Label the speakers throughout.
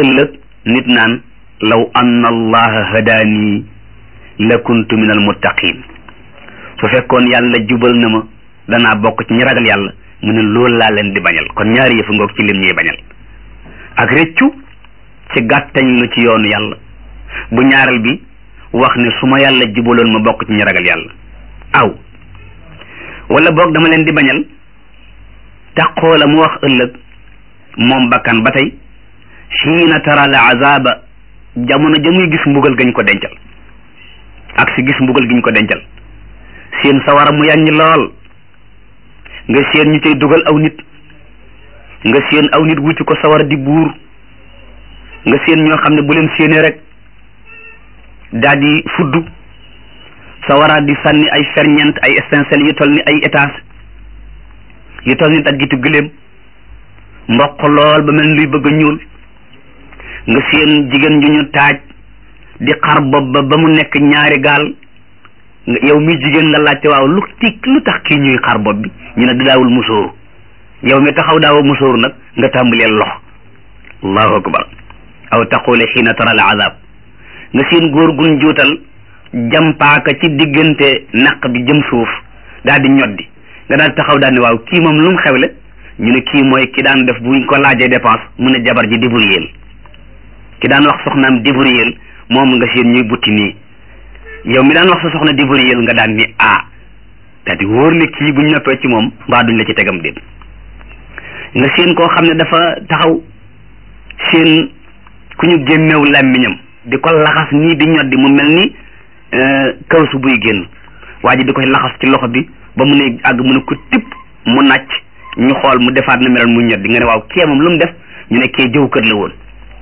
Speaker 1: ëllëg nit naan law anna allaha hadaani la kuntu min al muttaqin su fekkoon yàlla jubal na ma danaa bokk ci ñi ragal yàlla mu ne loolu laa leen di bañal kon ñaari yëfu ngoog ci lim ñuy bañal ak rëccu ci gàttañ lu ci yoonu yàlla bu ñaareel bi wax ne su ma yàlla jubaloon ma bokk ci ñi ragal yàlla aw wala boog dama leen di bañal taqoo la mu wax ëllëg moom bakkan ba tey xiina tara la azaba jamono ja muy gis mbugal gañ ko dencal ak si gis mbugal giñ ko dencal seen sawara mu yàññ lool nga seen ñu tey dugal aw nit nga seen aw nit wuti ko sawara di buur nga seen ñoo xam ne bu leen séenee rek daal di fudd sawara di sànni ay ferñeent ay étincelles yu toll ni ay étage yu toll ni daggitu gëléem mboq lool ba mel ni luy bëgg a ñuul nga seen jigéen ju ñu taaj di xar bopp ba ba mu nekk ñaari gaal yow mi jigéen nga laajte waaw lu tik lu tax kii ñuy xar bopp bi ñu ne daawul musóoru yow mi taxaw daawa musóoru nag nga tàmbalee lox allahu akbar aw taqule xiina tara al azab nga seen góor gun juutal jampaaka ci diggante naq bi jëm suuf daal di ñoddi nga daal taxaw daal ne waaw kii moom lu mu xewle ñu ne kii mooy ki daan def buñ ko laajee dépense mu ne jabar ji débrouilleel ki daan wax soxnaam débrouilleel moom nga seen ñuy butti nii yow mi daan wax sa soxna débrouilleel nga daan ni ah daal di wóor ne kii buñ noppee ci moom mbaa duñ la ci tegam déet nga seen koo xam ne dafa taxaw seen ku ñu génnew làmmiñam di ko laxas nii di ñoddi mu mel ni kawsu buy génn waa ji di koy laxas ci loxo bi ba mu ne àgg mu ne ko tipp mu nàcc ñu xool mu defaat na melal mu ñoddi nga ne waaw kee moom lu mu def ñu ne kee jëw kër la woon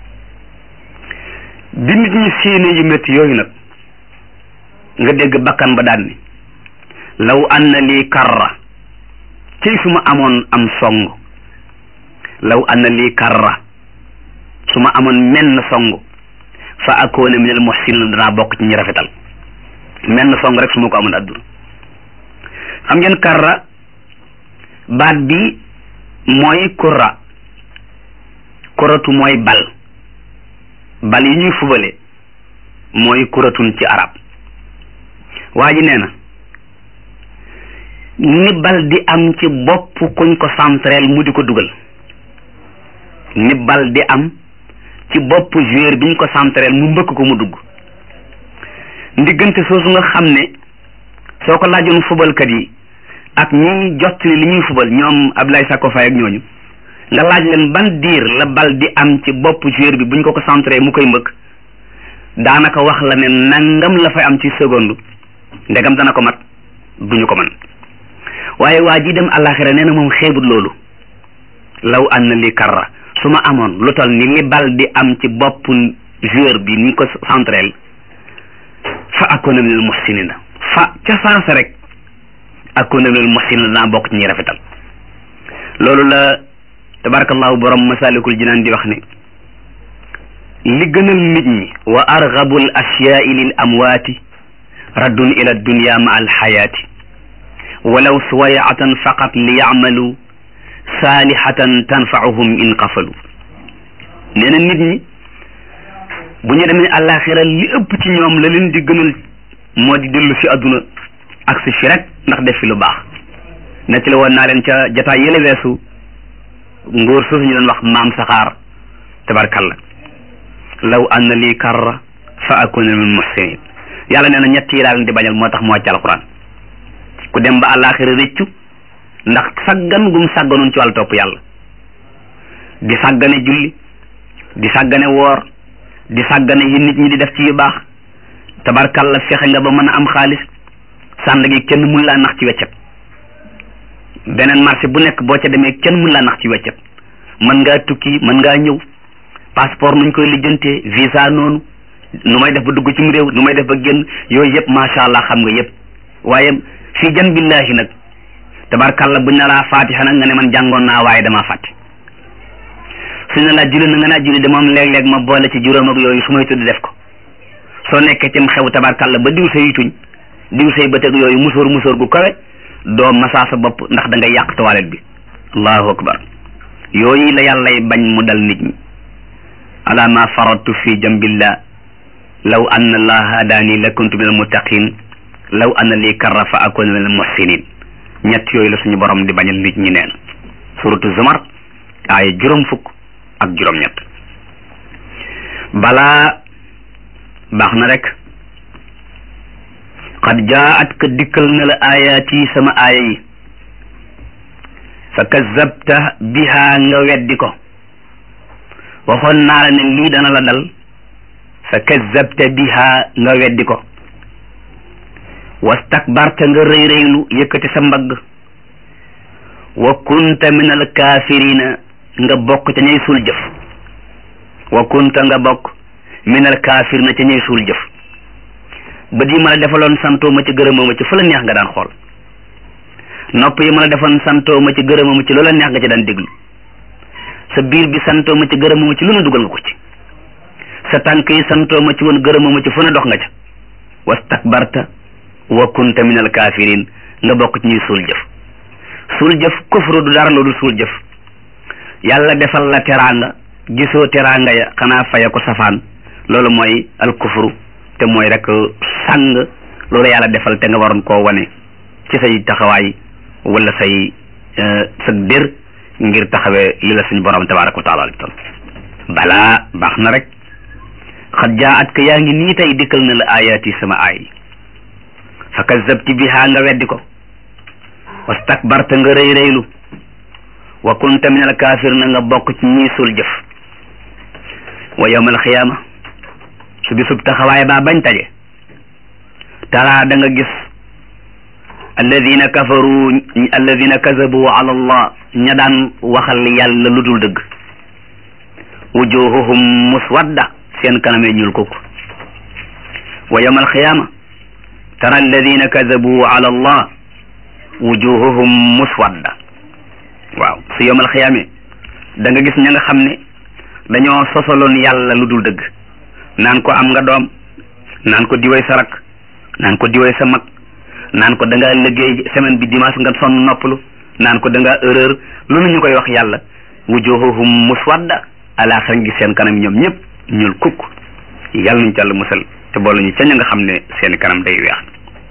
Speaker 1: bi nit ñi séenée yu métti yooyu nag nga dégg bakkan ba daan ni law anna lii karra ci su ma amoon am song law anna lii karra su ma amoon menn song fa akoona min al muhsinin danaa bokk ci ñi rafetal menn song rek su ma ko amoon adduna xam ngeen karra baat bi mooy kurra kuratu mooy bal bal yi ñuy fubale mooy kuratun ci arab waa ji nee na ni bal di am ci bopp kuñ ko centrel mu di ko dugal ni bal di am ci bopp joueur biñ ko centrel mu mbëkk ko mu dugg ndiggante soosu nga xam ne soo ko laajoon fubalkat yi ak ñi jot li ñuy fubal ñoom Abdoulaye Sakko Faye ak ñooñu nga laaj leen ban diir la bal di am ci bopp joueur bi buñ ko ko centré mu koy mbëkk daanaka wax la ne nangam la fay am ci seconde ndegam dana ko mat duñu ko man waaye waa ji dem àllaaxira nee na moom xeebut loolu law an na li karra su ma amoon lu toll ni li bal di am ci bopp joueur bi ni ko centrel fa akuna minal muhsinina fa ca saasa rek akuna minal muhsinina naa bokk ci ñi rafetal loolu la tabarakallahu borom masalikul jinaan di wax ne li gënal nit ñi wa argabul asyaai lil amwaati raddun ila dunya ma al xayaati walaw suwayatan faqat li yacmalu saalihatan tanfauhum in qafalu nee na nit ñi bu ñu demee àllaaxira li ëpp ci ñoom la leen di gënal moo di dellu si àdduna ak si fi rek ndax def fi lu baax nettali woon naa leen ca jataay yële weesu ngóor soosu ñu doon wax maam saxaar tabarkalla law anna lii karra fa akuna min muhsinin yàlla nee na ñett yi laa leen di bañal moo tax moo wàcc alquran ku dem ba àllaaxira rëccu ndax saggan gum sagganoon ci wàllu topp yàlla di sàggane julli di sàggane woor di sàggane yi nit ñi di def ci yu baax tabarkalla fexe nga ba mën a am xaalis sànd gi kenn mun laa nax ci weccet beneen marché bu nekk boo ca demee kenn mun laa nax ci weccet mën ngaa tukki mën ngaa ñëw passeport nuñ koy lijjantee visa noonu nu may def ba dugg ci mu réew nu may def ba génn yooyu yëpp macha allah xam nga yëpp waaye fii jan billahi nag tabarkalla buñ na laa fatiha nag nga ne man jàngoon naa waaye damaa fàtte suñ ne laa julli na nga naa julli de moom léeg-léeg ma boole ci juróom ak yooyu su may tudd def ko soo nekkee cim xew tabarkalla ba diw say tuñ diw say bëtëg yooyu musóor musóor gu kawe doo masaa sa bopp ndax da ngay yàq toilette bi allahu akbar yooyu la yàllay bañ mu dal nit ñi ala ma faradtu fi jambillah law anna allah hadaani la kuntu min almuttaqin law anna lii karra fa akuna min almuhsinin ñett yooyu la suñu borom di bañal nit ñi neen suratu zumar aaya juróom fukk ak juróom ñett balaa baax na rek qad jaat ka dikkal na la ayaati sama aaya yi fa kazabta biha nga weddi ko waxoon naa la ne lii dana la dal fa kazabta biha nga weddi ko wastakbarta nga rëy rëylu yëkkati sa mbagg wa kunta min al kaafirina nga bokk ca ñay suul jëf wa kunta nga bokk min al kaafirina ca ñay suul jëf bët yi ma la defaloon santoo ma ci gërëmoo ma ci fu la neex nga daan xool nopp yi ma la defoon santoo ma ci gërëmoo ma ci loola neex nga ci daan déglu sa biir bi santoo ma ci gërëmoo ma ci lu ne dugal nga ko ci sa tànk yi santoo ma ci woon gërëmoo ma ci fu ne dox nga ca wastakbarta wa kunta min al kafirin nga bokk ci ñuy suul jëf suul jëf kufru du dara loolu suul jëf yàlla defal la teraanga gisoo teraanga ya xanaa faya ko safaan loolu mooy al kufru te mooy rek sàng loolu yàlla defal te nga waroon koo wane ci say taxawaay wala say sa dér ngir taxawee li la suñu borom tabaraka wa taala tal balaa baax na rek xat jaa at ka yaa ngi nii tey dikkal na la ayaati sama aay fa kazabti biha nga weddi ko wastakbarta nga rëy rëylu wa kunta min al kaafir na nga bokk ci ñii suul jëf wa yawma al xiyaama su bisub taxawaay baa bañ taje taraa da nga gis alladina kafaru alladina kazabu ala allah ña daan waxal yàlla lu dul dëgg wujuhuhum muswadda seen kanamee ñuul kukk wa yawma alqiyama tara alladina kazabu ala allah wujuhuhum muswadda waaw su yawma alqiyame da nga gis ña nga xam ne dañoo sosaloon yàlla lu dul dëgg naan ko am nga doom naan ko diway sa rak naan ko diway sa mag naan ko da ngaa liggéey semaine bi dimanche nga sonn noppalu naan ko da ngaa erreur loolu ñu koy wax yàlla wujuhuhum muswadda alaaxira ngi seen kanam ñoom ñëpp ñuul kukk yàlla nañu ci yàlla musal te boole ñu ca ña nga xam ne seen kanam day weex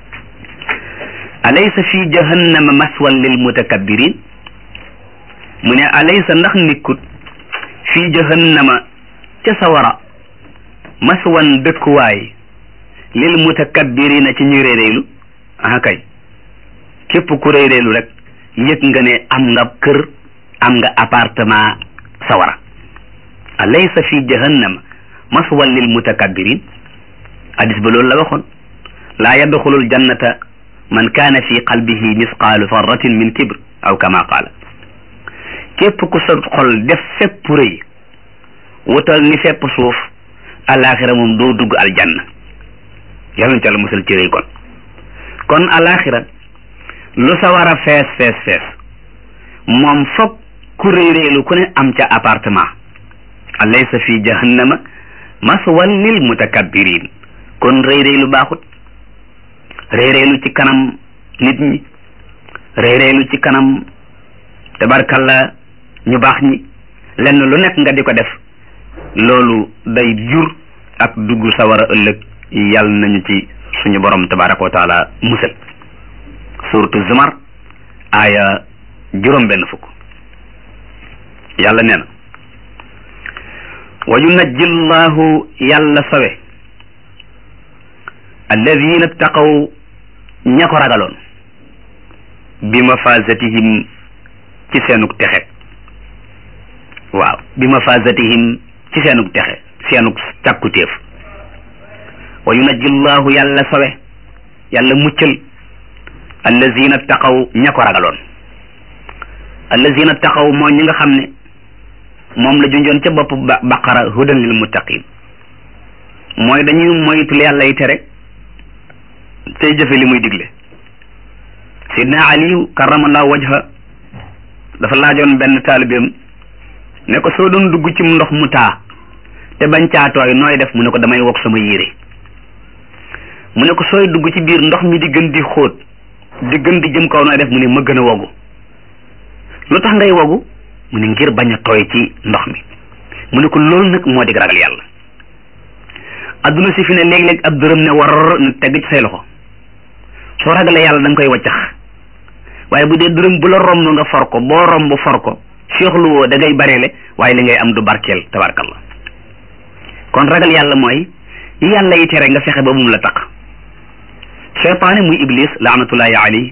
Speaker 1: alaysa fi jahannama maswan lil mutakabbirin mu ne alaysa ndax nikkut fi jahannama ca sawara maswan dëkkuwaay lil mutakabbirina ci ñuy réeréelu ah kay képp ku réeréelu rek yëg nga ne am nga kër am nga appartement sawara alaysa fi jahannama maswan lil mutakabbirin hadis ba loolu la waxoon laa yadxulul jannata man kaana fi qalbihi misqaalu farratin min kibr aw kama qaala képp ku sa xol def fépp rëy wutal ni fépp suuf alaxira moom doo dugg aljanna yàlla na ci yàlla musal ci rëy kon kon alaxira lu sa war a fees fees fees moom foog ku rëy rëylu ku ne am ca appartement alaysa fi jahannama maswan lil mutakabbirin kon rëy rëylu baaxut rëy rëylu ci kanam nit ñi rëy rëylu ci kanam tabarkalla ñu baax ñi lenn lu nekk nga di ko def loolu day jur ak dugg sawara ëllëg yàlla nañu ci suñu borom tabaraka wa taala musal suratu zumar aaya juróom benn fukk yàlla nee na wa yunajji llahu yàlla sawe alladina taqaw ña ko ragaloon bi mafazatihim ci seenug texe waaw bi mafazatihim ci seenug texe seenug càkkutéef wa yunajji llahu yàlla sawe yàlla muccal allazina taqaw ña ko ragaloon allazina taqaw mooy ñi nga xam ne moom la junjoon ca bopp baqara hudan lil muttaqin mooy dañuy moytul yàlla yi tere tey jëfe li muy digle sidna aliyu karamallahu wajha dafa laajoon benn taalibeem ne ko soo doon dugg ci ndox mu taa te bañ caatooy nooy def mu ne ko damay wokk sama yére mu ne ko sooy dugg ci biir ndox mi di gën di xóot di gën di jëm kaw nooy def mu ne ma gën a wogu lu tax ngay wogu mu ne ngir bañ a tooy ci ndox mi mu ne ko loolu nag moo di ragal yàlla adduna si fi ne léeg-léeg ab dërëm ne war na tegg ci say loxo soo ragalee yàlla da nga koy waccax waaye bu dee dërëm bu la romb nga for ko boo romb for ko féexlu woo da ngay bareele waaye li ngay am du barkeel tabarkallah kon ragal yàlla mooy yi yàlla yi tere nga fexe ba mum la taq cheytaane muy iblis laanatullahi alayhi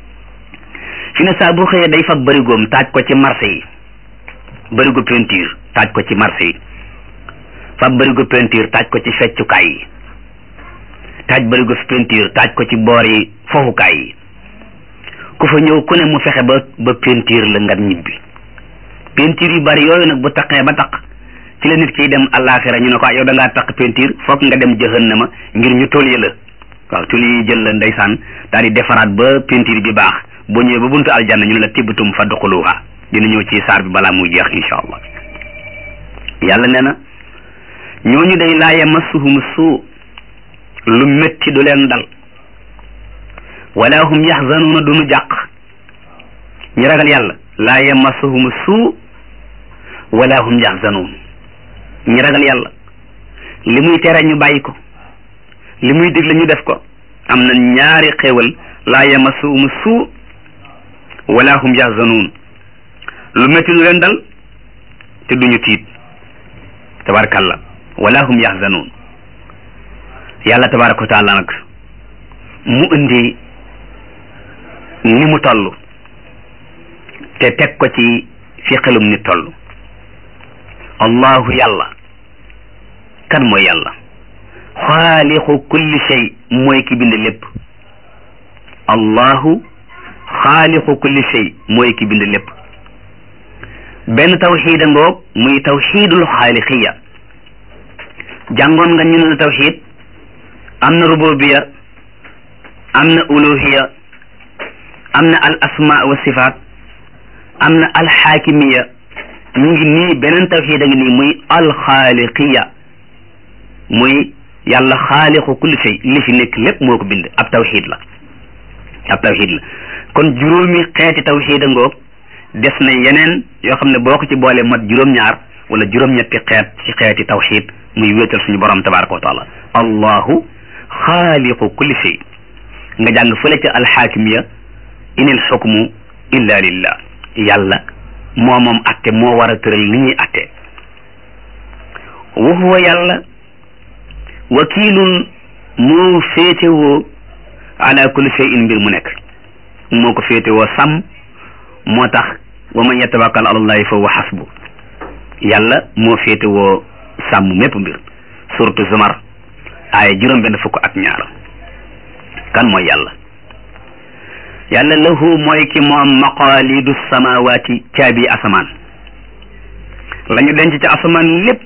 Speaker 1: fi ne saa bu xëyee day fab bërigoom taaj ko ci marché yi bërigo peinture taaj ko ci marché yi fab bërigo peinture taaj ko ci feccukaay yi taaj bërigo peinture taaj ko ci boor yi fofukaay yi ku fa ñëw ku ne mu fexe ba ba peinture la nga ñibbi peinture yu bari yooyu nag bu taqee ba taq ci la nit kiy dem àllaaxira ñu ne ko yow da ngaa taq peinture foog nga dem jahannama ngir ñu tolye la waaw tuli yi jël la ndeysaan daal di defaraat ba peinture bi baax boo ñëwee ba buntu aljanna ñu ne la tibbatum fadxuluha dina ñëw ci saar bi balaa muy jeex insha allah yàlla nee na ñooñu day laa yamassuhum suu lu métti du leen dal wala hum yaxzanuuna duñu jàq ñi ragal yàlla laa yamassuhum suu wala hum yaxzanuun ñi ragal yàlla li muy tere ñu bàyyi ko li muy digle ñu def ko am na ñaari xéewal laa yamassuhum suu wala hum yaxzanuun lu métti du leen dal te duñu tiit tabarakallah wala hum yaxzanuun yàlla tabaraka wa taala nag mu indi ni mu toll te teg ko ci fi xelum ni toll allahu yàlla kan mooy yàlla xaaliqu kulli shay mooy ki bind lépp allahu xaaliqu kulli shay mooy ki bind lépp benn tawxiida ngoog muy tawxiidul xaaliqiya jàngoon nga ñu ne tawxiid am na rububiya am na uluhiya am na al asma wa sifaat am na al xaakimiya ñu ngi nii beneen tawxiid a ngi nii muy al xaaliqiya muy yàlla xaaliqu kulli shay li fi nekk lépp moo ko bind ab tawxiid la ab tawxiid la kon juróomi xeeti tawxiid a ngoog des na yeneen yoo xam ne boo ko ci boole mat juróom-ñaar wala juróom-ñetti xeet ci xeeti tawxiid muy wéetal suñu borom tabaraka wa taala allahu xaaliqu kulli shay nga jàng fële ca alxaakimiya inil xukmu illa lillah yàlla moo moom atte moo war a tëral li ñuy atte wa huwa yàlla wakiilun moo féetewoo ala kulli shay'in mbir mu nekk moo ko féetewoo sàmm moo tax wa man yatawakkal ala allahi fa huwa xasbu yàlla moo féetewoo sàmm mépp mbir suratu zumar aaya juróom benn fukk ak ñaar kan mooy yàlla yàlla lahu mooy ki moom maqaalidu samawaati caabi asamaan la ñu denc ci asamaan lépp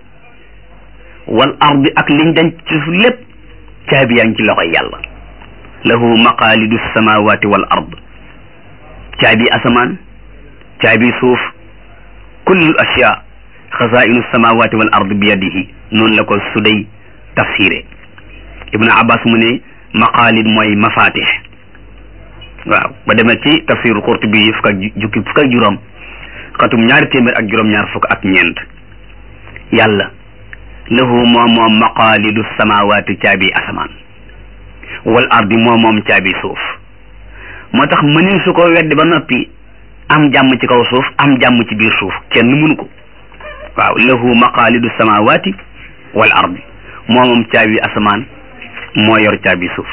Speaker 1: wal ardi ak liñ denc ci suuf lépp caabi yaa ngi ci loxoy yàlla lahu maqaalidu samawaati wal ard caabi asamaan caabi suuf kullu ashya xazainu samawaati wal ard bi yadihi noonu la ko suday tafsiré ibnu abbas mu ne maqaalid mooy mafatih waaw ba demee ci tafsiru qurtubi yi fukk ak jukki fukk ak juróom xatum ñaari téeméer ak juróom-ñaar fukk ak ñeent yàlla lahu moom moom maqaalidu samawaati caabi asamaan wal ardi moom moom caabi suuf moo tax mënin su ko weddi ba noppi am jàmm ci kaw suuf am jàmm ci biir suuf kenn mënu ko waaw lahu maqaalidu samawaati wal ardi moo moom caabi asamaan moo yor caabi suuf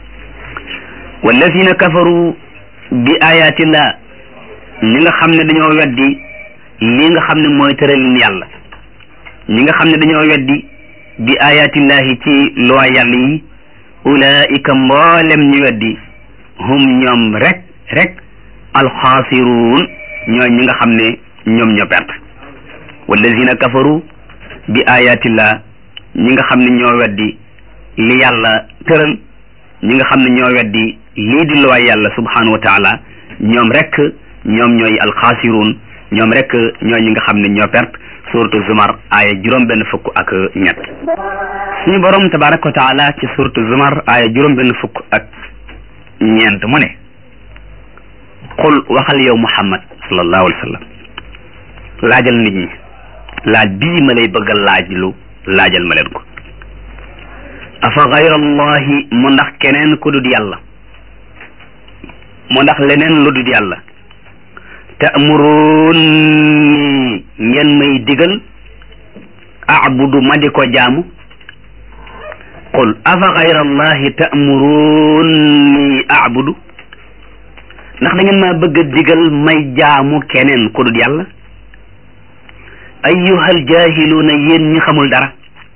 Speaker 1: wallazina kafaru bi ayatillah ñi nga xam ne dañoo weddi li nga xam ne mooy tëralin yàlla ñi nga xam ne dañoo weddi bi ayatillahi ci loi yàlla yi ulaika mboolem ñu weddi hum ñoom rek rek alxaasiruun ñooy ñi nga xam ne ñoom ñoo perte wallazina kafaru bi ayatillah ñi nga xam ne ñoo weddi li yàlla tëral ñi nga xam ne ñoo weddi lii di loi yàlla subhanahu wa taala ñoom rek ñoom ñooy alxaasiruun ñoom rek ñooy ñi nga xam ne ñoo perte suratu zumar aaya juróom benn fukk ak ñett suñu borom tabaraka wa taala ci suratu zumar aaya juróom benn fukk ak ñeent mu ne qul waxal yow muhammad sallallahu alayhi wa sallam laajal nit ñi laaj bii ma lay bëgg a laaj lu laajal ma leen ko afa gayrallahi mu ndax keneen ku dul yàlla mu ndax leneen lu dul yàlla ta'muruni ngeen may digal a'budu ma di ko jaamu qul afa gayrallahi ta'muruni a'budu ndax da ngeen maa bëgg a digal may jaamu keneen ku dul yàlla ayyuhal jaahiluuna yéen ñi xamul dara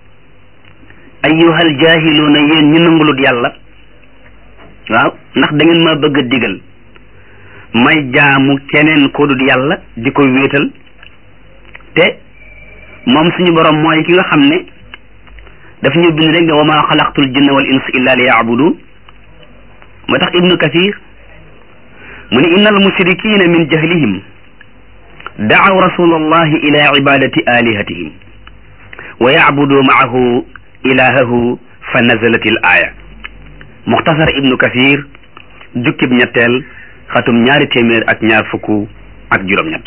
Speaker 1: ayyuhal jaahiluuna yéen ñi nangulut yàlla waaw ndax da ngeen maa bëgg a digal may jaamu keneen ku dul yàlla di ko wéetal te moom suñu borom mooy ki nga xam ne daf ñu bind rek ne wa maa xalaqtul jinna wal insa illa li yaabudun moo tax ibnu kathir mu ne inna al mushrikina min jahlihim daaw rasul allahi ila ibadati alihatihim wa yacbudu maahu ilahahu fa nazalat il aya muxtasar ibnu kathir jukkib ñetteel xatum ñaari téeméer ak ñaar fukk ak juróom-ñett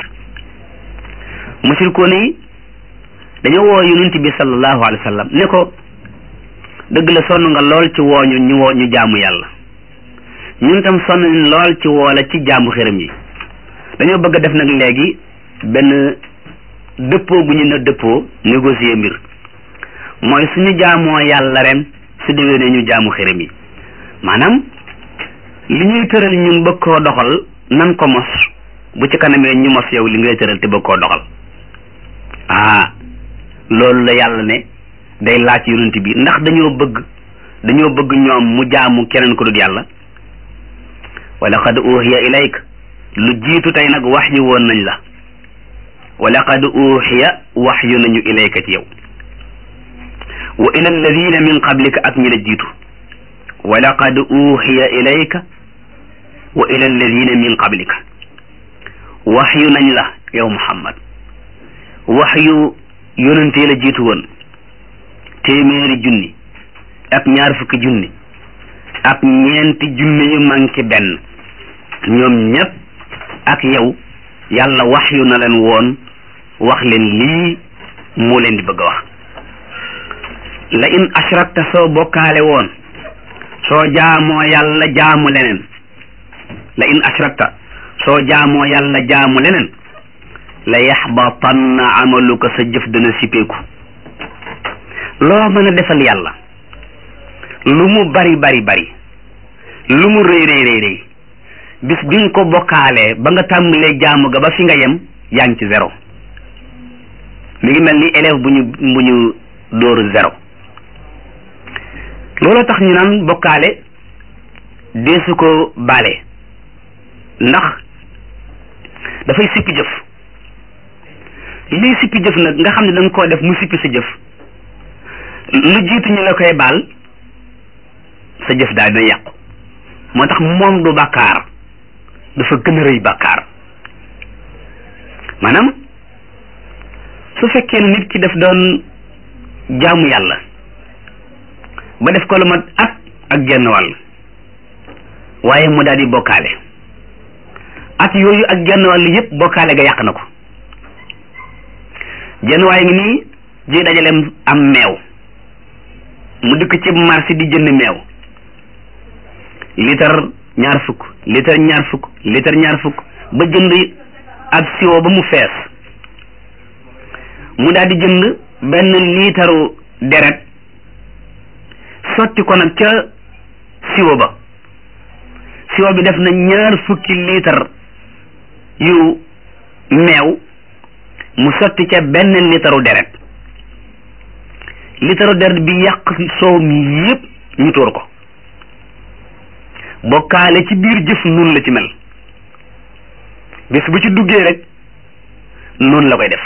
Speaker 1: mushrikoon yi dañoo woo yonent bi sallallahu alayhi wa sallam ne ko dëgg la sonn nga lool ci wooñu ñu woo ñu jaamu yàlla ñun tam sonn nañ lool ci woola ci jaamu xërëm yi dañoo bëgg a def nag léegi benn dëppoo bu ñu ne dëppoo négocier mbir mooy suñu jaamoo yàlla ren su déwénee ñu jaamu xërëm yi maanaam li ñuy tëral ñun bëgg koo doxal nan ko mos bu ci kanamee ñu mos yow li ngay tëral te bëgg koo doxal ah loolu la yàlla ne day laaj yonent bi ndax dañoo bëgg dañoo bëgg ñoom mu jaamu keneen ko dul yàlla wa laqad uhiya ilayk lu jiitu tey nag wax yu woon nañ la wa laqad uhiya wax yu nañu ilayka ci yow wa ila alladina min qablika ak ñi la jiitu wa laqad uhiya ilayka wa ila alladina min qablika wax yu nañ la yow muhammad wax yu yonentee la jiitu woon téeméeri junni ak ñaar fukki junni ak ñeenti junni yu manqué benn ñoom ñëpp ak yow yàlla wax yu na leen woon wax leen lii moo leen di bëgg a wax la in ashrakta soo bokkaale woon soo jaamoo yàlla jaamu leneen la in ashrakta soo jaamoo yàlla jaamu leneen la yaxbatanna amaluka sa jëf dana sippeeku loo mën a defal yàlla lu mu bari bari bari lu mu rëy rëy rëy rëy bis bi nga ko bokkaalee ba nga tàmbalee jaamu ga ba fi nga yem yaa ngi ci zéro mi ngi mel ni élève bu ñu bu ñu dóoru zéro loolu tax ñu naan bokkaale deesu ko baale ndax dafay sippi jëf lii sippi jëf nag nga xam ne da nga koo def mu sippi sa jëf lu jiitu ñu la koy baal sa jëf daal dina yàqu moo tax moom du bàkkaar dafa gën a rëy bàkkaar maanaam su fekkee ne nit ki daf doon jaamu yàlla ba def ko lu mat at ak genn wàll waaye mu daal di bokkaale at yooyu ak genn wàll yépp bokkaale ga yàq na ko genn waaye ngi nii ji dajaleem am meew mu dikk ci marché di jënd meew litre ñaar fukk litre ñaar fukk litre ñaar fukk ba jënd ab siwo ba mu fees mu daal di jënd benn liitaru deret sotti ko nag ca siwo ba siwo bi def na ñaar fukki litre yu meew mu sotti ca benn liitaru deret liitaru deret bi yàq soow mi yépp ñu tóor ko bokkaale ci biir jëf nun la ci mel bis bu ci duggee rek noonu la koy def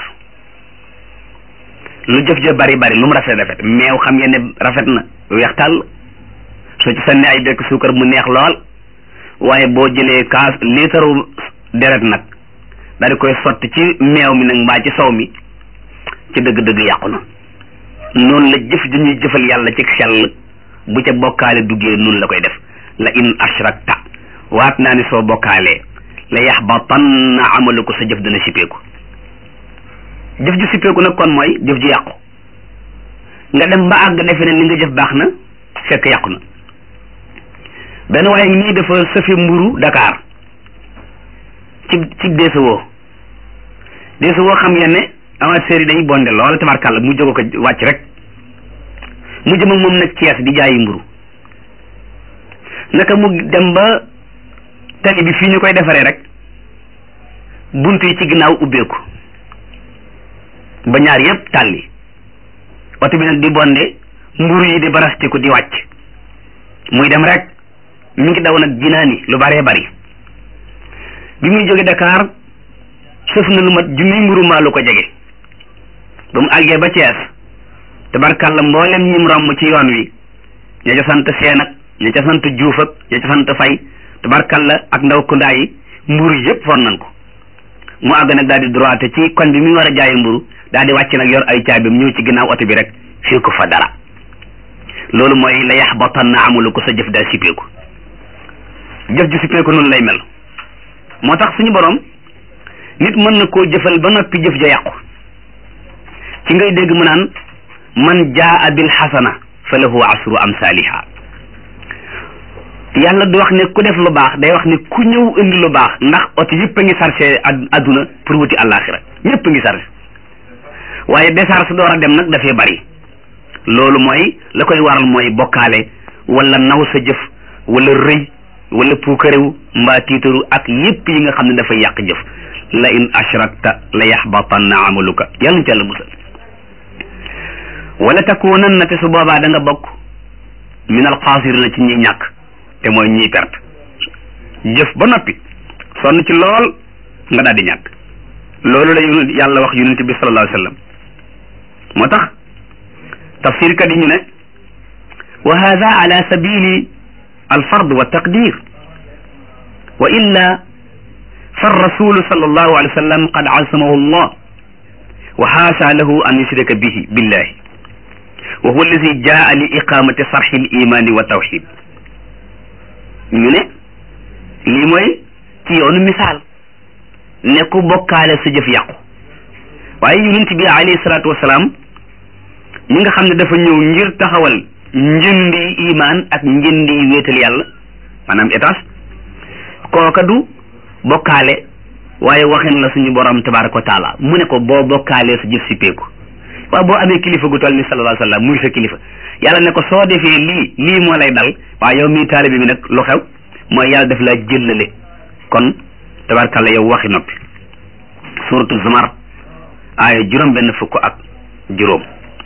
Speaker 1: lu jëf ja bari bari lu mu rafet rafet meew xam ngeen ne rafet na weex tàll soo ci sànni ay bekk suukar mu neex lool waaye boo jëlee kaas liitaru deret nag daal di koy sotti ci meew mi nag mbaa ci sow mi ci dëgg-dëgg yàqu na noonu la jëf ju ñuy jëfal yàlla ci xel bu ca bokkaale duggee noonu la koy def la in ashrakta waat naa ne soo bokkaalee la yaxbatanna amalu ko sa jëf dana sippeeku jëf ju sippeeku nag kon mooy jëf ju yàqu nga dem ba àgg defe ne li nga jëf baax na fekk yàqu na benn waaye nii dafa sëfe mburu Dakar ci ci deesawoo deesawoo xam ngeen ne amateurs yi dañuy bonde lool tabarkàlla mu jóge ko wàcc rek mu jëm ak moom nag Cees di jaayi mburu naka mu dem ba tali bi fii ñu koy defaree rek bunt yi ci ginnaaw ubbeeku ba ñaar yépp tàlli oto bi nag di bonde mburu yi di barastiku di wàcc muy dem rek mi ngi daw nag jinaani lu baree bari bi muy jóge Dakar sëf na lu mat junniy mburu maa lu ko jege ba mu àggee ba Cees tabarkàlla mboolem ñim romb ci yoon wi ña ca sant seen ak ña ca sant juuf ak ña ca sant fay tabarkàlla ak ndaw kundaa yi mburu yépp for nañ ko mu àgg nag daal di droite ci koñ bi muy war a jaayi mburu daal di wàcc nag yor ay caabim ñëw ci ginnaaw oto bi rek fii ko fa dara loolu mooy la yaxbatanna amalu ko sa jëf daal sippeeku jëf ju sippeeku noonu lay mel moo tax suñu borom nit mën na koo jëfal ba noppi jëf ja yàqu ci ngay dégg mu naan man jaa bil xasana fa lahu asru amsaliha yàlla du wax ne ku def lu baax day wax ne ku ñëw indi lu baax ndax oto yëpp a ngi sarse adduna pour wuti àllaaxira ñëpp a ngi sarse waaye décharge door a dem nag dafay bari loolu mooy la koy waral mooy bokkaale wala naw sa jëf wala rëy wala puukarewu mbaa tiitaru ak yépp yi nga xam ne dafay yàq jëf la in ashrakta la yaxbatanna amaluka yàlla ci yàlla musal wala takunanna te su boobaa da nga bokk min al xaasirina ci ñi ñàkk te mooy ñiy perte jëf ba noppi sonn ci lool nga daal di ñàkk loolu la yàlla wax yonent bi sallallahu alayhi wa sallam moo tax tafsir kat yi ñu ne wa hada ala sabili alfard wa taqdir wa illa fa rasulu sallallahu alayhi wa sallam qad asamahu allah wa xaasa lahu an yushrika bihi billahi wa huwa alladi jaa li iqamati sarxi alimani wa tawxid ñu ne lii mooy ci yoonu misaal ne ku bokkaale sa jëf yàqu waaye yonent bi alayhi salaatu wasalaam ñi nga xam ne dafa ñëw ngir taxawal njëndi imaan ak njëndi wéetal yàlla maanaam étage kooka du bokkaale waaye waxin la suñu borom tabaraka wa taala mu ne ko boo bokkaalee sa jëf si peeku waaw boo amee kilifa gu toll ni sallallahu alayhi wa sallam muy sa kilifa yàlla ne ko soo defee lii lii moo lay dal waaye yow mii taalibe bi nag lu xew mooy yàlla def laa jëllale kon tabarakalla yow waxi noppi suratu zumar aaya juróom benn fukk ak juróom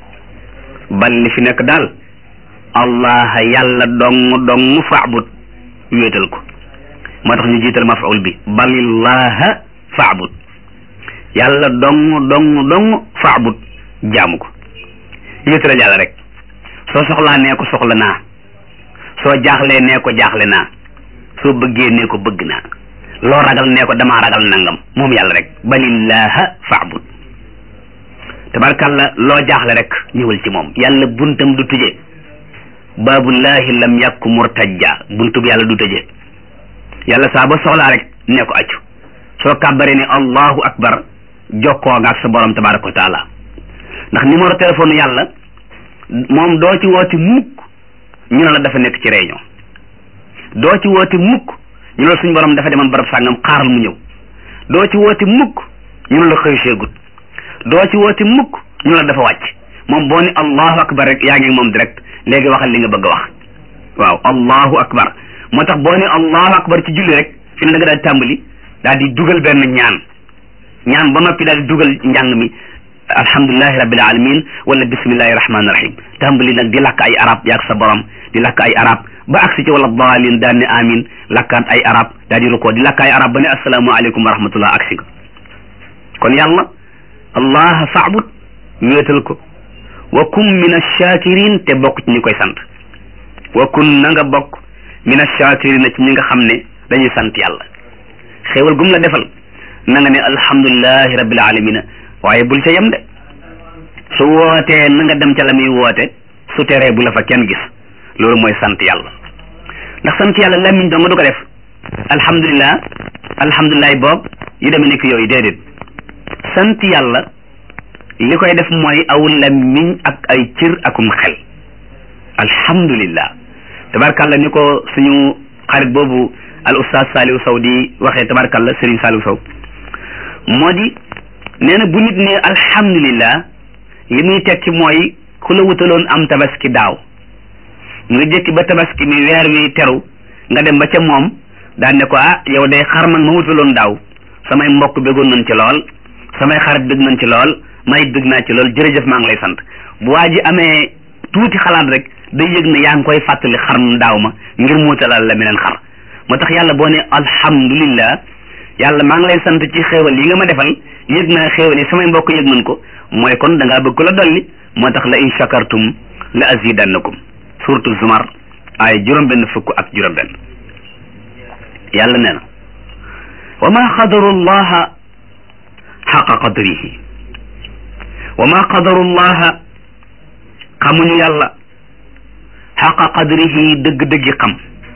Speaker 1: bal li fi nekk daal allah yàlla dong dong faabut wéetal ko moo tax ñu jiital mafaul bi balillaha faabut yàlla dong dong dong faabut jaamu ko wéetalal yàlla rek soo soxlaa nee ko soxla naa soo jaaxlee nee ko jaaxle naa soo bëggee nee ko bëgg naa loo ragal nee ko damaa ragal nangam moom yàlla rek balillaha faabud tabarkàlla loo jaaxle rek ñëwal ci moom yàlla buntam du tëje baabullahi lam yàkku murtajja buntu bi yàlla du tëje yàlla saa ba soxlaa rek nee ko accu soo kàbbaree ne allahu akbar jokkoo nga ak sa borom tabaraka wa taala ndax numéro téléphone yàlla moom doo ci wooti mukk ñu ne la dafa nekk ci réunion doo ci wooti mukk ñu ne la suñu borom dafa demoon barab sàngam xaaral mu ñëw doo ci wooti mukk ñu ne la xëy seegut doo ci wooti mukk ñu ne la dafa wàcc moom boo ni allahu akbar rek yaa ngi moom direct léegi waxal li nga bëgg a wax waaw allahu akbar moo tax boo ni allahu akbar ci julli rek fi ne da nga daal di tàmbali daal di dugal benn ñaan ñaan ba noppi daal di dugal njàng mi alhamdulilahi rabbil alamin wala bismillahi rahmani rahim tàmbali nag di lakk ay arab yaag sa borom di lakk ay arab ba agsi ci wala daalin daan ne amin lakkaat ay arab daal di rukoo di lakk ay arab ba ne asalaamu aleykum wa rahmatullah agsi nga kon yàlla allah faabud wéetal ko wa kun min achakirin te bokk ci ñi koy sant wa kun na nga bokk min achakirina ci ñi nga xam ne dañuy sant yàlla xéewal gum la defal na nga ne alhamdulilahi rabbil alamina waaye bul ca yem de su wootee na nga dem ca la muy woote su teree bu la fa kenn gis loolu mooy sant yàlla ndax sant yàlla làmmiñ dong du ko def alhamdulilah alhamdulilah boobu yu demee nekk yooyu déedéet sant yàlla li koy def mooy aw làmmiñ ak ay cër akum xel alhamdulillah tabarkalla ni ko suñu xarit boobu al ustaz Saliou Sow di waxee tabarkalla Serigne Saliou Sow moo di nee na bu nit ne alhamdulillah li muy tekki mooy ku la wutaloon am tabaski daaw nga jëkki ba tabaski mi weer wi teru nga dem ba ca moom daan ne ko ah yow day xar man ma wutaloon daaw samay mbokk bëggoon nañ ci lool samay xarit bëgg nañ ci lool may bëgg naa ci lool jërëjëf maa ngi lay sant bu waa ji amee tuuti xalaat rek day yëg ne yaa ngi koy fàttali xar daaw ma ngir muutalal la meneen xar moo tax yàlla boo ne alhamdulillah yàlla maa ngi lay sant ci xéewal yi nga ma defal yëg naa xéewal yi samay mbokk yëg nañ ko mooy kon da ngaa bëgg ko la dolli moo tax la in shakartum la azidannakum suratu zumar ay juróom benn fukk ak juróom benn yàlla nee na wa ma qadaru llaha xaqa qadrihi wa ma qadaru llaha xamuñu yàlla xaqa qadrihi dëgg-dëggi xam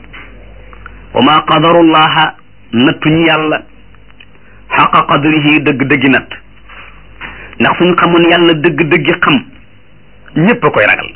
Speaker 1: wa ma qadaru llaha nattuñu yàlla xaqa qadrihi dëgg-dëggi natt ndax suñ xamoon yàlla dëgg-dëggi xam ñépp a koy ragal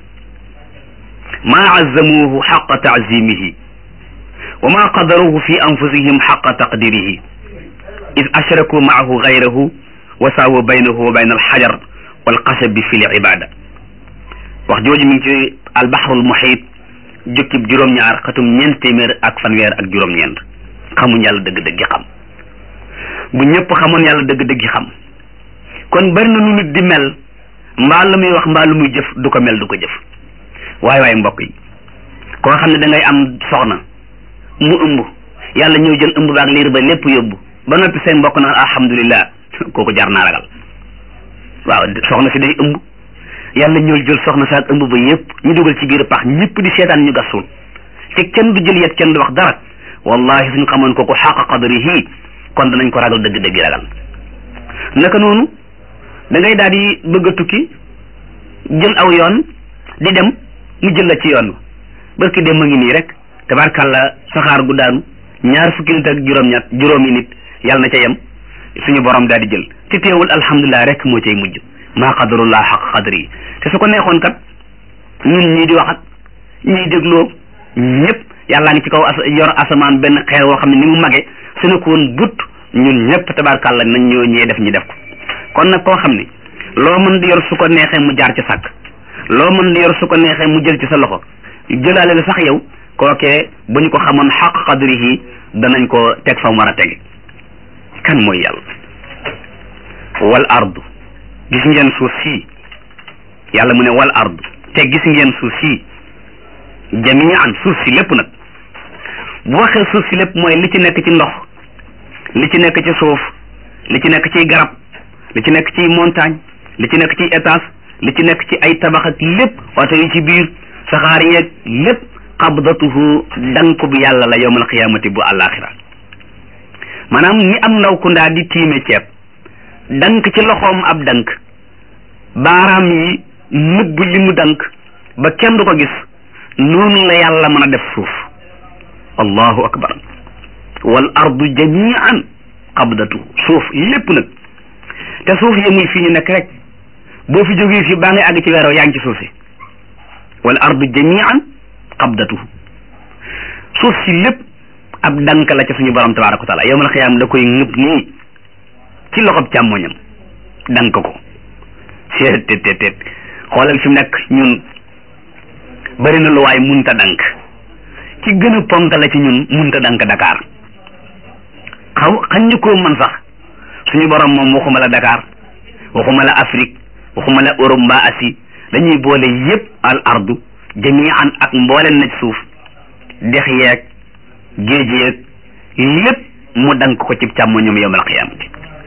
Speaker 1: maa azzamuhu xaqa taazimihi wa ma qadaruhu fi anfusihim xaqa taqdirihi id ashraku maahu gayrahu wa saawu baynahu wa bayna alxajar walxasabi fi libada wax jooju mi ngi ci albaxrul muxiit jukkib juróom-ñaar xatum ñeent téeméer ak fanweer ak juróom-ñeent xamuñ yàlla dëgg-dëggi xam bu ñëpp xamoon yàlla dëgg-dëggi xam kon bari na nu nit di mel mbaa lu muy wax mbaa lu muy jëf du ko mel du ko jëf waaye waaye mbokk yi koo xam ne da ngay am soxna mu ëmb yàlla ñëw jël ëmb baak liir ba lépp yóbbu ba noppi seen mbokk naan alhamdulillah kooku jar naa ragal waaw soxna si day ëmb yàlla ñëw jël soxna saak ëmb ba yépp ñu dugal ci biir pax ñëpp di seetaan ñu gasul te kenn du jël yet kenn du wax dara wallahi suñ xamoon kooku xaqa qadrihi kon danañ ko ragal dëgg-dëgg ragal naka noonu da ngay daal di bëgg a tukki jël aw yoon di dem mu jël la ci yoon barki dem ma ngi nii rek tabarkàlla saxaar gu daanu ñaar fukki nit ak juróom-ñett juróomi nit yàlla na ca yem suñu borom daal di jël te teewul alhamdulilah rek moo cay mujj maa qadarullah xaq qadri te su ko neexoon kat ñun ñii di wax ak ñii dégloo ñëpp yàllaa ngi ci kaw as yor asamaan benn xeer woo xam ne ni mu mage su ne ko woon but ñun ñëpp tabarkàlla nañ ñoo ñee def ñu def ko kon nag koo xam ne loo mën di yor su ko neexee mu jaar ci sàkk loo mën di yor su ko neexee mu jël ci sa loxo jëlaale la sax yow kookee bu ñu ko xamoon xaq qadrihi danañ ko teg fa mu war a tege kan mooy yàlla wal ardu gis ngeen suuf sii yàlla mu ne wal ardu te gis ngeen suuf sii jamian suuf si lépp nag bu waxee suuf si lépp mooy li ci nekk ci ndox li ci nekk ci suuf li ci nekk ci garab li ci nekk ci montagne li ci nekk ci étage li ci nekk ci ay tabax ak lépp oto yi ci biir saxaar yeeg lépp qabdatuhu dank bu yàlla la yowmal qiyaamati bu àllaaxira maanaam ni am ndaw ku ndaa di tiime ceeb dank ci loxoom ab dank baaraam yi nëbb li mu dank ba kenn du ko gis noonu la yàlla mën a def suuf allahu akbar wal ardu jamian qabdatuhu suuf lépp nag te suuf yemul fii ñu nekk rek boo fi jógee fii baa ngay àgg ci weeroo yaa ngi ci suuf si wal ardu jamian qabdatuhu suuf si lépp ab dank la ca suñu borom tabaraka wa taala yowmal xiyaam da koy ngëb nii ci loxob càmmoñam dank ko seet tet tet tet xoolal fi mu nekk ñun bari na lu waay munta dank ci gën a ponk la ci ñun munta dank Dakar xaw xañ ñu koo mën sax suñu borom moom waxuma la Dakar waxuma la Afrique waxuma la Europe mbaa Asie dañuy boole yépp al ardu jamian ak mbooleen na ci suuf dex yeeg géej yeeg lépp mu dank ko ci càmmoñam yowmal qiyaamati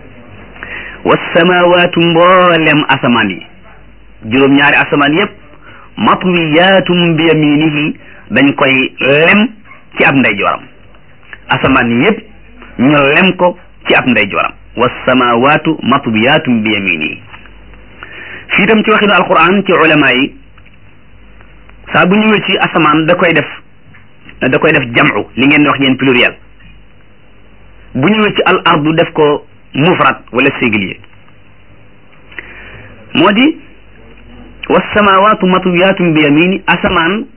Speaker 1: wasamawaatu mboolem asamaan yi juróom-ñaari asamaan yépp matwiyaatum bi yaminihi dañ koy lem ci ab ndeyjooram asamaan yépp ñu lem ko ci ab ndeyjooram wasamawaatu matwiyaatum bi yaminihi fii tam ci waxinu alquran ci ulama yi saa bu ñëwee ci asamaan da koy def da koy def jam'u li ngeen di wax yéen pluriel bu ñëwee ci al ardu def ko mufrad wala singulier moo di wasamawaatu matwiyaatun bi yamini asamaan